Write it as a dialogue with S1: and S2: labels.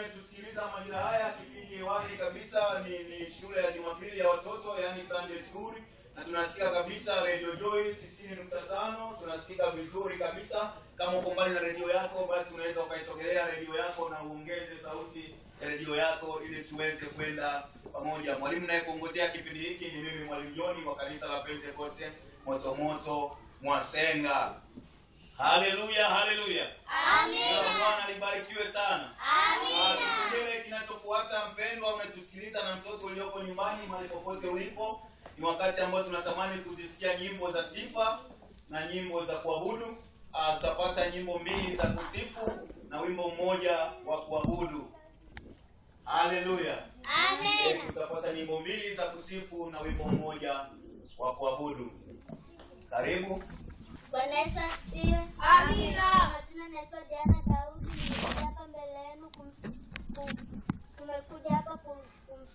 S1: umetusikiliza majira haya, kipindi hewani kabisa ni, ni shule ya Jumapili ya watoto yani Sunday School, na tunasikia kabisa Radio Joy 90.5 tunasikika vizuri kabisa. Kama uko mbali na redio yako, basi unaweza ukaisogelea redio yako na uongeze sauti ya redio yako ili tuweze kwenda pamoja. Mwalimu naye kuongozea kipindi hiki ni mimi mwalimu Joni wa kanisa la Pentecoste Motomoto Mwasenga. Haleluya, haleluya. Amina. Bwana libarikiwe sana. Amina. Kipengele kinachofuata mpendwa, umetusikiliza na mtoto ulioko nyumbani, mahali popote ulipo, ni wakati ambao tunatamani kuzisikia nyimbo za sifa na nyimbo za kuabudu. Ah, tutapata nyimbo mbili za kusifu na wimbo mmoja wa kuabudu. Haleluya. Eh, tutapata nyimbo mbili za kusifu na wimbo mmoja wa kuabudu. Karibu.
S2: Bwana Yesu asifiwe.
S3: Amina.
S2: Majina naitwa Diana Daudi, nimekuja hapa mbele yenu kums- kum- tumekuja hapa kum-